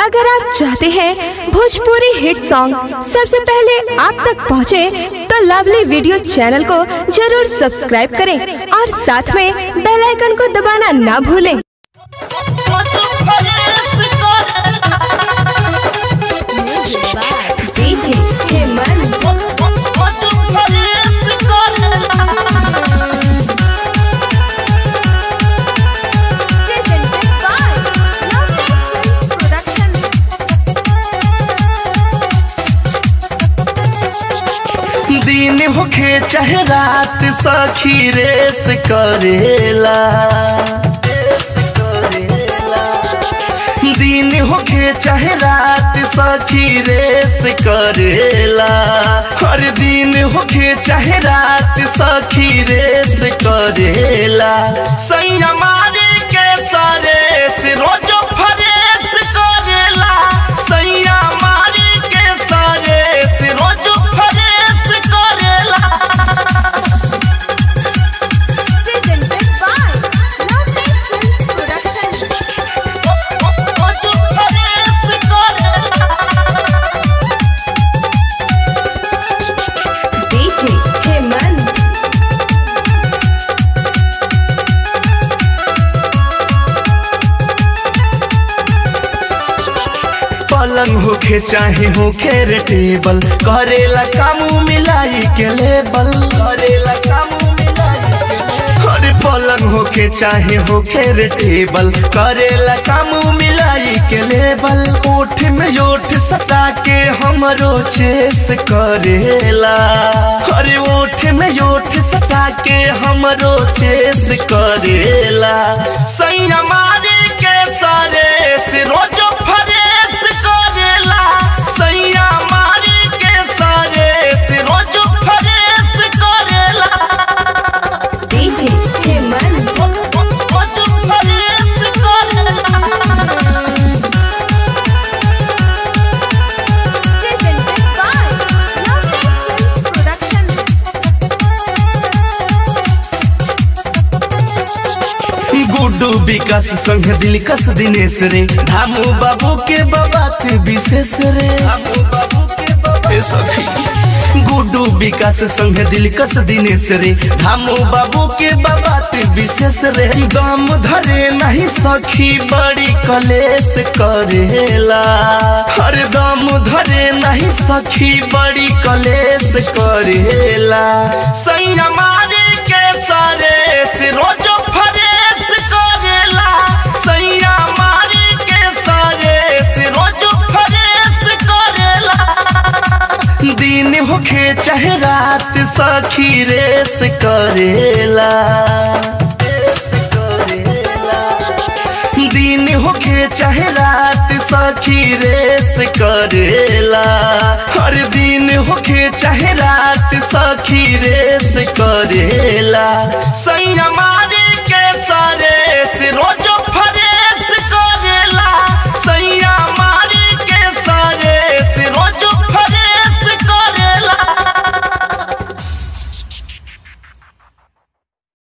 अगर आप चाहते हैं भोजपुरी हिट सॉन्ग सबसे पहले आप तक पहुंचे, तो लवली वीडियो चैनल को जरूर सब्सक्राइब करें और साथ में बेल आइकन को दबाना ना भूलें दिन होखे चाहे रात सखी रेस करेला दिन होखे चाहे रात सखी रेस करेला हर दिन होखे चाहे रात सखी रेस करेला सैया मारे के सारे से रोजो फरेस करेला सैया मारे के सारे से रोजो फरेस करेला रोजो फरेस करेला पलंग होखे चाहे होखे रे टेबल करेला कामू मिलाई के लेबल करेला कामू मिलाई के लेबल। अरे पलंग होखे चाहे होखे रे टेबल करेला कामू मिलाई के लेबल ओठ में ओठ सटा के हमरो चेस करेला अरे ओठ में ओठ सटा के हमरो चेस करेला सैया मारे के सारे से रोजो फरेस करेला सैया मारे के सारे से रोजो फरेस करेला रोजो फरेस करेला गुड्डू विकास संग दिलकश दिनेश रे धामू बाबू के बाबात विशेष रे ए सखी। गुड्डू विकास संग दिलकश दिनेश रे धामू बाबू के बाबात विशेष रे दम धरे नहीं सखी बड़ी कलेश करेला हर दम धरे नहीं सखी बड़ी कलेश करेला सैया मारे के सारे से रोजो फरेस करेला सैया मारे के सारे से रोजो फरेस करेला दिन होखे चाहे रात सखी रेस करेला रेस करेला दिन होखे चाहे रात सखी रेस करेला हर दिन होखे चाहे रात सखी रेस करेला सैया